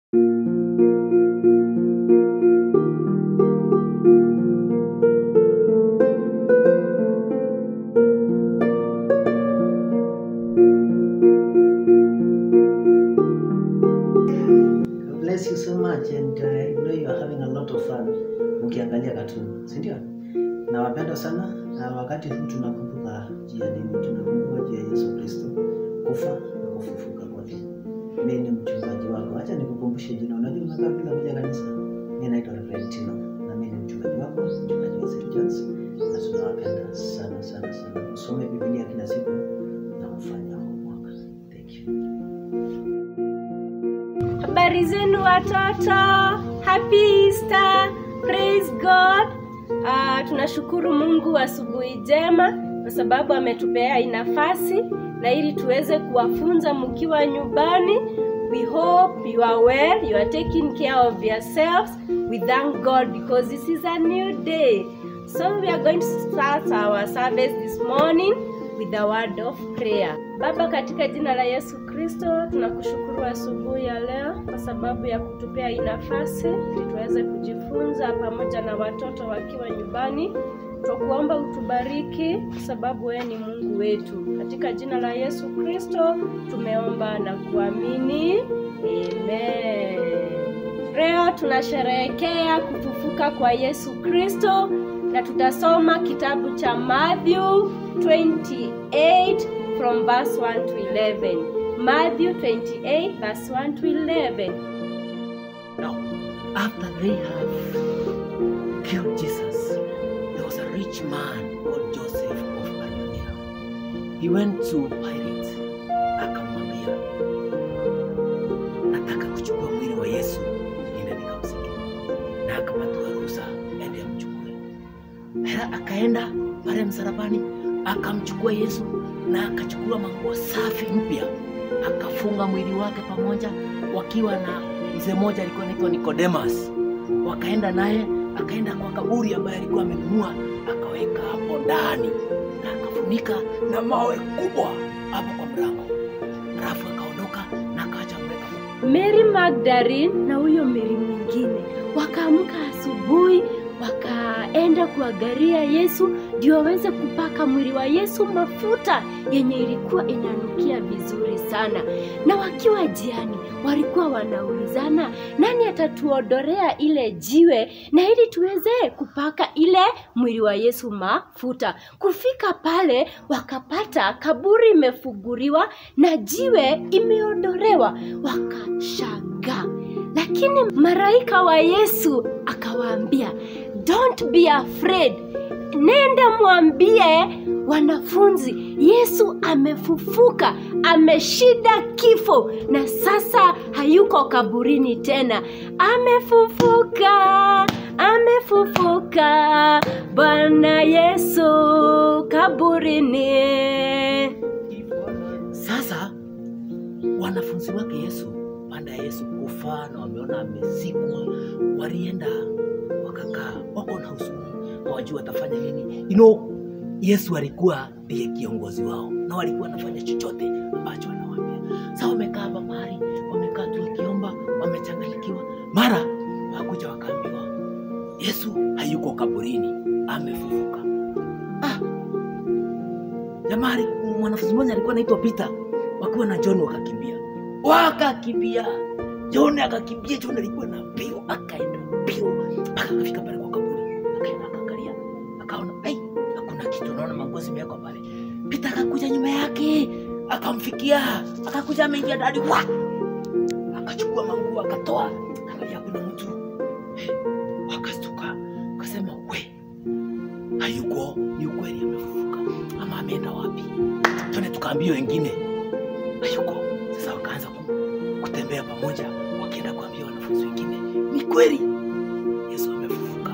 bless you so much and uh, I know you are having a lot of fun mkiangalia cartoon, si ndio? Nawapenda sana na wakati huu tunakumbuka juu ya nini? Tunakumbuka juu ya Yesu Kristo kufa na kufufuka kwake. Mimi ni mchungaji wako. Acha nikukumbushe jina. Unajua unakaa bila kuja kanisa. Mimi naitwa Reverend Tino na mimi ni mchungaji wako, mchungaji wa St. John's na tunawapenda sana sana sana. Usome Biblia kila siku na ufanye homework. Thank you. Habari zenu watoto, happy Easter, praise God. Uh, tunashukuru Mungu asubuhi njema kwa sababu ametupea hii nafasi na ili tuweze kuwafunza mkiwa nyumbani. We hope you are well, you are taking care of yourselves. We thank God because this is a new day. So we are going to start our service this morning with the word of prayer. Baba, katika jina la Yesu Kristo, tunakushukuru asubuhi ya leo kwa sababu ya kutupea hii nafasi ili tuweze kujifunza pamoja na watoto wakiwa nyumbani. Twakuomba utubariki kwa sababu wewe ni Mungu wetu. Katika jina la Yesu Kristo tumeomba na kuamini, amen. Leo tunasherehekea kufufuka kwa Yesu Kristo na tutasoma kitabu cha Matthew 28 from verse 1 to 11. Matthew 28 verse 1 to 11. Now, after they have killed Jesus, there was a rich man called Joseph of Arimathea. He went to Pilate, akamwambia, nataka kuchukua mwili wa Yesu niende nikamzike, na akapatiwa ruhusa ende amchukue. Hela akaenda pale msalabani, akamchukua Yesu na akachukua manguo safi mpya, akafunga mwili wake pamoja, wakiwa na mzee mmoja alikuwa anaitwa Nicodemus. Wakaenda naye, akaenda kwa kaburi ambaye alikuwa amenunua, akaweka hapo ndani na akafunika na mawe kubwa hapo kwa mlango, alafu akaondoka na akaacha mweka Mary Magdalene na huyo Mary mwingine wakaamka asubuhi wakaenda kuangalia Yesu ndio waweze kupaka mwili wa Yesu mafuta yenye ilikuwa inanukia vizuri sana. Na wakiwa jiani walikuwa wanaulizana nani atatuodorea ile jiwe na ili tuweze kupaka ile mwili wa Yesu mafuta. Kufika pale wakapata kaburi imefunguliwa na jiwe imeondolewa, wakashangaa. Lakini malaika wa Yesu akawaambia, don't be afraid, nenda mwambie wanafunzi Yesu amefufuka, ameshinda kifo na sasa hayuko kaburini tena, amefufuka, amefufuka Bwana Yesu kaburini. Sasa wanafunzi wake Yesu, baada ya Yesu kufa na wameona amezikwa, walienda wakakaa, wako na huzuni, hawajui watafanya nini. You know, Yesu alikuwa ndiye kiongozi wao na walikuwa wanafanya chochote ambacho anawaambia. Sasa wamekaa hapa mahali, wamekaa tu wakiomba, wamechanganyikiwa. Mara wakuja wakaambiwa Yesu hayuko kaburini, amefufuka. Ah, jamaa mwanafunzi mmoja alikuwa anaitwa Peter, wakiwa na John wakakimbia, wakakimbia. John akakimbia, John alikuwa na mbio, akaenda mbio mpaka akafika pale kwa kaburi, akaenda akaangalia, akaona ai, hakuna kitu, naona manguo zimewekwa pale. Peter akakuja nyuma yake, akamfikia, akakuja ameingia ndani, wa akachukua manguo akatoa, angalia kuna mtu Eh, wakastuka, akasema we, hayuko, ni ukweli amefufuka, ama ameenda wapi? Twende tukaambia wengine hayuko. Sasa wakaanza ku- kutembea pamoja, wakienda kuambia wanafunzi wengine, ni kweli Yesu amefufuka.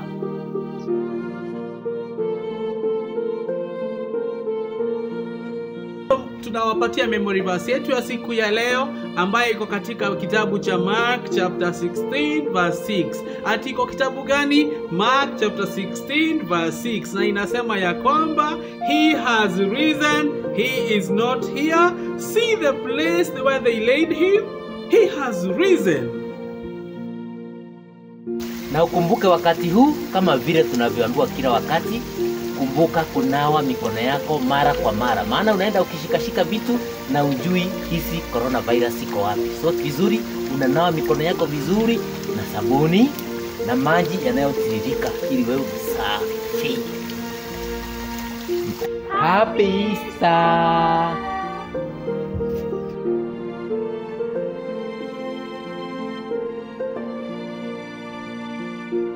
tunawapatia memory verse yetu ya siku ya leo ambayo iko katika kitabu cha Mark chapter 16 verse 6. Ati iko kitabu gani? Mark chapter 16 verse 6, na inasema ya kwamba he has risen, he is not here. See the place where they laid him, he has risen. na ukumbuke wakati huu kama vile tunavyoambiwa kila wakati kumbuka kunawa mikono yako mara kwa mara maana unaenda ukishikashika vitu na ujui hisi coronavirus iko wapi so vizuri unanawa mikono yako vizuri na sabuni na maji yanayotiririka ili wewe usafi happy Easter